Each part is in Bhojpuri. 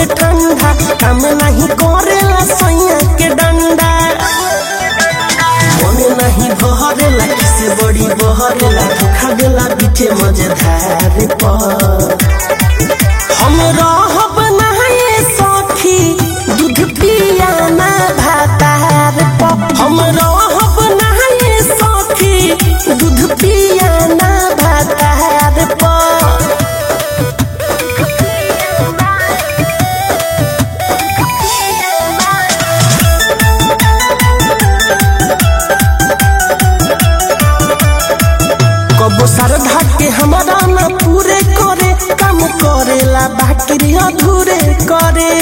करे ठंडा काम नहीं करेला सैया के डंडा मने नहीं भरेला किसे बड़ी बहरेला धोखा देला बीचे मजेदार पर हम रहब नहाए सखी दूध पिया ना भातार पर हम रहब नहाए सखी दूध पिया ना भातार पर कबो श्रद्धा के हमारा न पूरे करे काम करेला बाकी अधूरे करे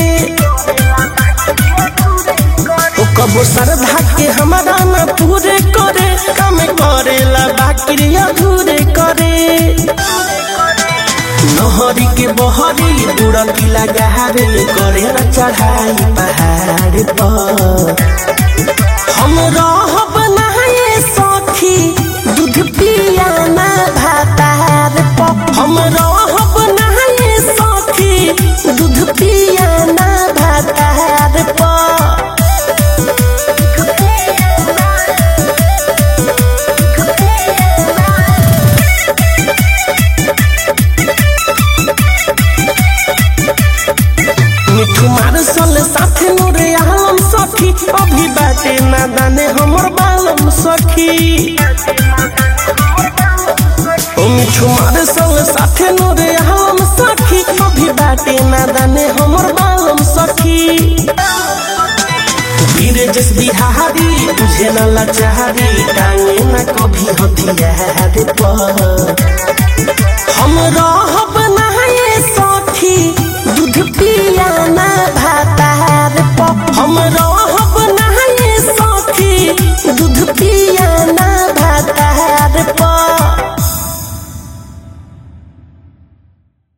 ओ कबो श्रद्धा के हमारा न पूरे करे काम करेला बाकी अधूरे करे नहरी के बहरी बुड़की लगारे करे न चढ़ाई पहाड़ पर हम रहब नहाए सखी दूध पिया ना भातार पर हम रहब नहाए सखी दूध पिया ना भातार पर मिठू मार सल साथे नूरे आलम सखी अभी बाटे ना दाने हमर बालम सखी ओ मिठू मार सल साथे नूरे आलम सखी अभी बाटे ना दाने हमर बालम सखी धीरे जस बिहारी तुझे न लाचारी टांगे न कभी हथियार पर हम रहब नहाए सखी दूध पिया ना भा